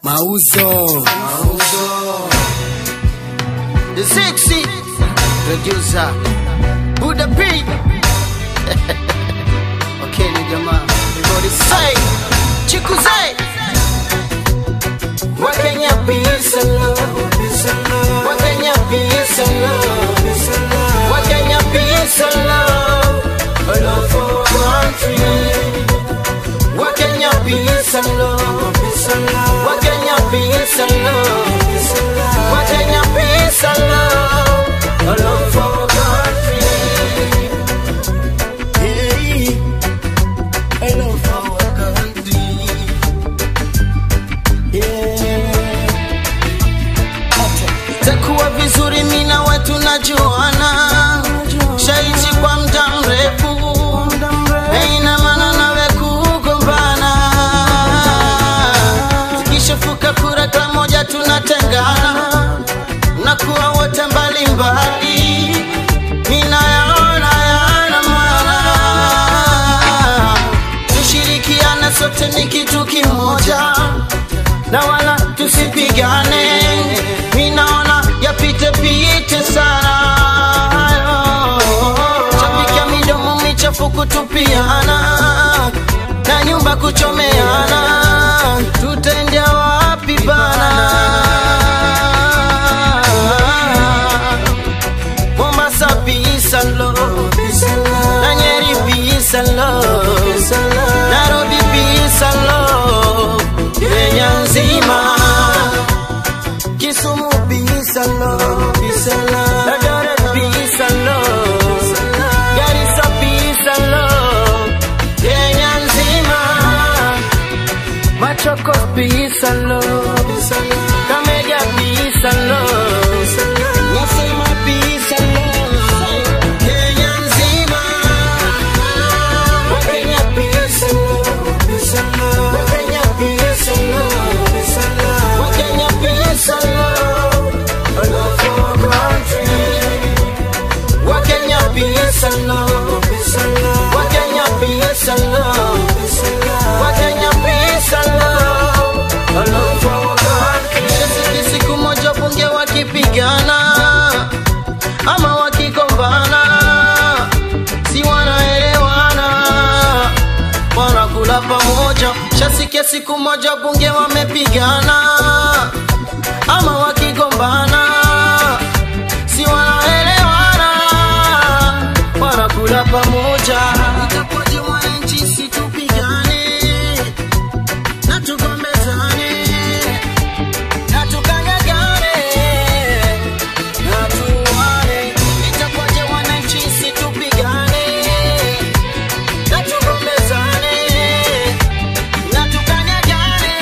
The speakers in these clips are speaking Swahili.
Mauzo. Mauzo. The sexy producer Buddha P. okay, ni jamaa. Everybody say Chikuze. Wakenya peace and love. Wakenya peace and love. Wakenya peace and love. A love for country. Wakenya peace and love. Wakenya peace and love. Wakenya peace and love. A love for country. Hey, a love for our country. Yeah. Itakuwa vizuri mimi na wewe tunajuana, shaishi kwa muda mrefu, haina maana nawe kugombana. Zikishafuka kura pamoja tunatengana, nakuwa wote mbalimbali, ninayaona yana maana. Tushirikiane sote ni kitu kimoja na wala tusipigane, minaona yapite pite sana chapikia midomo michafu kutupiana na nyumba kuchomeana, tutaendea wapi bana? Mombasa peace and love, na Nyeri peace and love, Nairobi peace and love, Kenya nzima, Kisumu peace and love, Eldoret peace and love, Garissa peace and love, Kenya nzima, Machakos peace and love, Kakamega peace and love, Nasema peace and love, Kenya nzima, Wakenya peace and love, Wakenya peace and love, Wakenya peace and love, a love for our country. Wakenya peace and love, Wakenya peace and love, Wakenya peace and love, a love for our country. Sisi siku moja bunge wakipigana ama wakigombana, si wanaelewana, wanakula pamoja. Shasikia siku moja bunge wamepigana ama wakigombana, si wanaelewana, wanakula pamoja. Itakuwaje wananchi situpigane na tugombezane na tukanyagane na tuwane? Itakuwaje wananchi situpigane na tugombezane na tukanyagane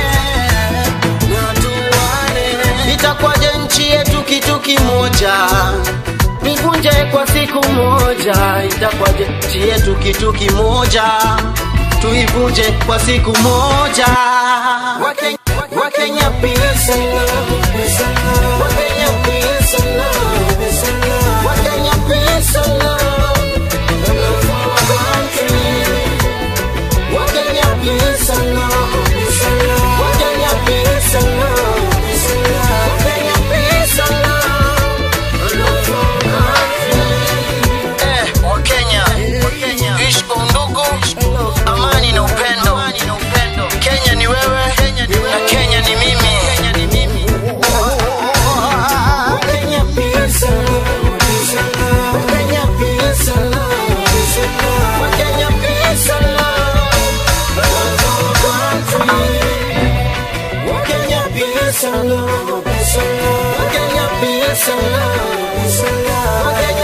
na tuwane? Itakuwaje nchi yetu kitu kimoja nivunje kwa siku moja? Itakuwaje nchi yetu kitu kimoja tuivunje kwa siku moja? Wakenya, Wakenya peace and love. Wakenya peace and love. Wakenya peace and love. The love for our country. Wakenya peace and love. Wakenya peace and love. Wakenya peace and love. The love for our country. Eh, Wakenya, ishi kwa undugu, amani na upendo. Kenya ni wewe na Kenya ni mimi. Wakenya peace and love. Wakenya peace and love. Wakenya peace and love. The love for our country. Wakenya peace and love. Wakenya peace and love. Wakenya